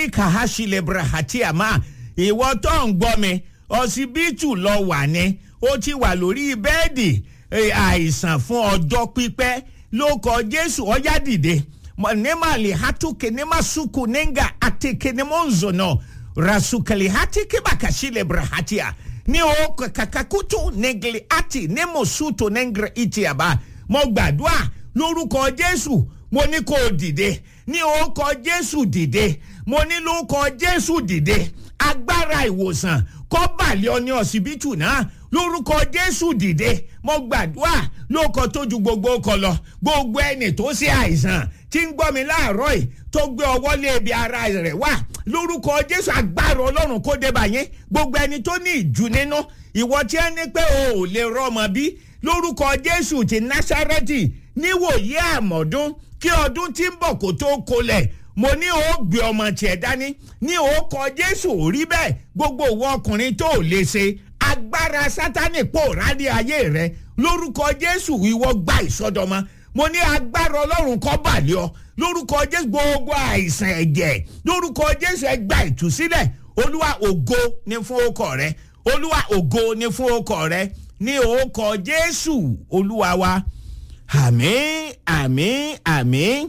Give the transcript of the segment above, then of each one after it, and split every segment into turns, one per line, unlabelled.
kahashile brahati ama ìwọ tó ń gbọ́ mi ọsibítù lọ wà ní ó ti wà lórí bẹ́ẹ̀dì àìsàn fún ọjọ́ pípẹ́ ló kọ jésù ọyá dìde nemali hatuke nemasuku nenga ateke nemonzono rasukali hatike bakashile brahatia ní o kakakutu negli ati nemosuto nengre itiaba mo gbàdúrà lórúkọ jésù mo ní kó o dìde ní orúkọ jésù dìde mo ní lórúkọ jésù dìde agbára ìwòsàn kọ́ balẹ̀ ọ ní ọsibítù náà lórúkọ jésù dìde mo gbàdúrà lóko tó ju gbogbo kọ lọ gbogbo ẹni tó ṣe àìsàn tí ń gbọ́ mi láàárọ̀ yìí tó gbé ọwọ́ lé ibi ara rẹ̀ wá lórúkọ jésù agbára ọlọ́run kó dé báyẹn gbogbo ẹni tó ní ìjù nínú ìwọ tí ẹ ní pé o ò lè rọmọ bí lórúkọ jésù ti násárẹ́tì níwòye àmọ̀dún kí ọdún tí ń bọ̀ kó tó kolẹ̀ mo ní o gbé ọmọ tiẹ̀ dání ní o kọ jésù ò rí bẹ́ẹ̀ gbogbo ìwọ ọkùnrin tó ò lè ṣe agbára sátani pòórá ní ayé rẹ lórúkọ jésù ìwọ gba ìsọdọmọ mo ní agbára ọlọ́run kọ́ bàlẹ́ ọ lórúkọ jésù gbogbo àìsàn ẹ̀jẹ̀ lórúkọ jésù ẹ gba ìtúsílẹ̀ olúwa ògo ní fún ọkọ rẹ olúwa ògo ní fún ọkọ rẹ ní orúkọ jésù olúwa wa àmín àmín àmín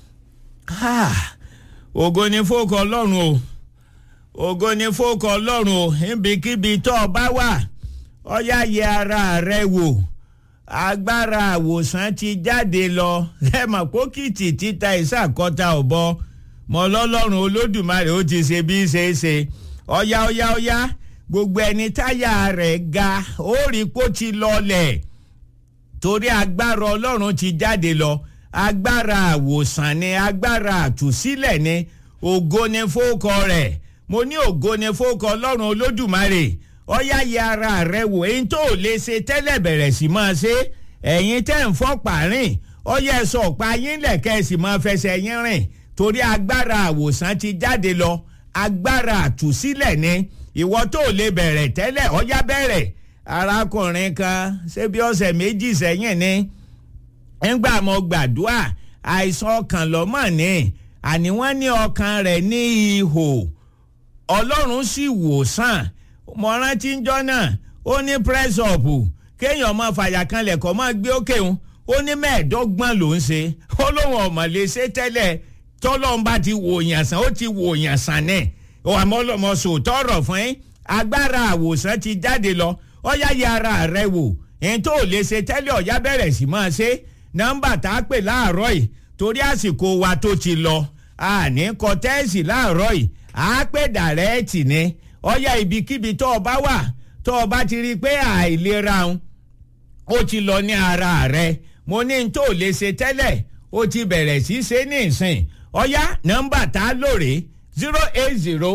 ògo ní fún ọkọ ọlọ́run o ògo ní fún ọkọ ọlọ́run o níbikíbi tó o bá wà ọyá yẹ ara rẹ wò agbára àwòsàn ti jáde lọ ẹ mọ̀ pókìtì títa ìsàkọ́ta ọ̀bọ mọ̀ lọ́lọ́run olódùmarè ó ti ṣe bí ṣe é ṣe ọ̀yá ọ̀yá ọ̀yá gbogbo ẹni táyà rẹ̀ ga ó rí kó ti lọlẹ̀ torí agbára ọlọ́run ti jáde lọ agbára àwòsàn ni agbára àtúsílẹ̀ ni ògo ni fókọ rẹ̀ mo ní ògo ni fókọ ọlọ́run olódùmarè ọyá yẹ ara rẹ wò èyí tó lè ṣe tẹ́lẹ̀ bẹ̀rẹ̀ sí máa ṣe ẹ̀yin tẹ́ ń fọ́ pààrin ọyá ẹ̀sọ́ ọ̀pá yín lẹ̀kẹ́ sì máa fẹsẹ̀ yín rìn torí agbára àwòsàn ti jáde lọ agbára àtúsílẹ̀ ni ìwọ tó lè bẹ̀rẹ̀ tẹ́lẹ̀ ọyá bẹ̀rẹ̀ arákùnrin kan ṣé bí ọ̀sẹ̀ méjì sẹ́yìn ni ńgbà mo gbàdúrà àìsàn ọkàn lọ́mọ̀ ni àní wọ́n ní ọkàn rẹ̀ ní ihò ọlọ́run sì wò sàn mo rántí ń jọ́ náà ó ní press up kéèyàn máa fàyà kan lẹ̀kọ́ máa gbé òkè òun ó ní mẹ́ẹ̀ẹ́dọ́gbọ̀n ló ń ṣe ó lóun ọ̀mọ̀ lè ṣe tẹ́lẹ̀ tọ́lọ́n bá ti wò yàn sàn ó ti wò yàn sàn ní àmọ́ ọlọ́mọ sòótọ́ ọ̀rọ̀ fún yín agbára àwòsàn ti jáde lọ ọ̀yá yẹ ara rẹ wò ẹni tó lè ṣe tẹ́lẹ̀ ọ̀yá bẹ̀rẹ̀ sí máa ṣe nọ́mbà tá a pè láàárọ̀ yìí torí àsìkò wa tó ti lọ àní kọtẹ́ẹ̀sì láàárọ̀ yìí àá pè dàrẹ́ẹ̀tì ni ọyá ibikíbi tó o bá wà tó o bá ti rí i pé àìlera ń ó ti lọ ní ara rẹ mo ní n tó lè ṣe tẹ́lẹ̀ ó ti bẹ̀rẹ̀ sí ṣe ní ìsìn ọyá nọ́mbà tá a lóore zero eight zero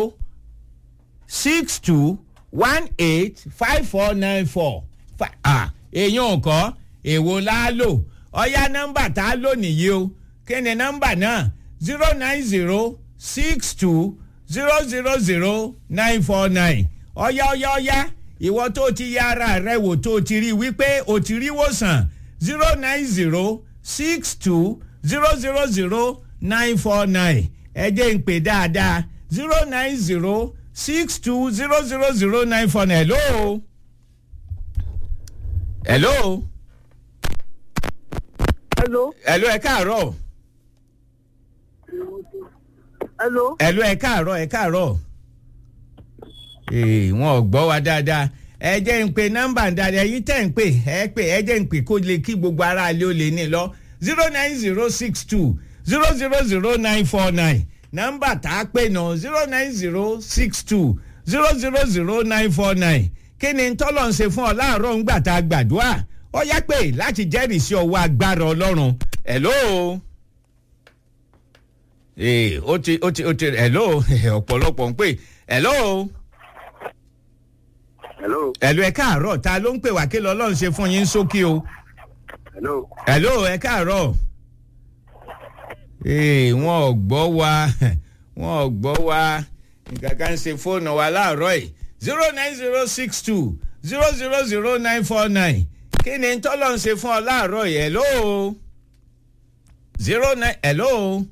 six two one eight five four nine four èèyàn kọ́ èwo la lò ọyá nọ́mbà tá a lò nìyí o kí ni nọ́mbà náà zero nine zero six two zero zero zero nine four nine ọ̀yá ọ̀yá ọ̀yá ìwọ tó ti ya ara rẹ wò tó ti rí wípé o ti rí wòsàn zero nine zero six two zero zero zero nine four nine ẹ jẹ́ ń pè dáadáa zero nine zero six two zero zero zero nine four nine hello hello
hello
hello ẹ káàárọ̀
hello.
hello ẹ káàárọ̀ ẹ káàárọ̀ ee wọn ò gbọ́ wa dáadáa ẹ jẹ́ ń pe nọ́mbà dáadáa yìí tẹ̀ ń pè ẹ pè ẹ jẹ́ ń pè kó lè kí gbogbo ara ilé ó lè ní lọ zero nine zero six two zero zero zero nine four nine nọ́mbà tá a pè náà zero nine zero six two zero zero zero nine four nine kí ni tọ́lọ̀ ń ṣe fún ọ láàárọ̀ ńgbà tá a gbàdúrà ó yá pé láti jẹ́rìí sí ọwọ́ agbára ọlọ́run hello ee ó ti ó ti ó ti hello ọ̀pọ̀lọpọ̀ ń pè hello
hello
hello ẹ káàárọ̀ ta ló ń pè wá kí lọ́lọ́run ṣe fún yín sókè o
hello.
hello ẹ káàárọ̀ ee wọn ò gbọ́ wa wọn ò gbọ́ wa nǹkan kan ṣe fóònù wa láàárọ̀ yìí zero nine zero six two zero zero zero nine four nine kí ni tọ́lọ̀ ń ṣe fún ọ láàárọ̀ yìí hello zero nine hello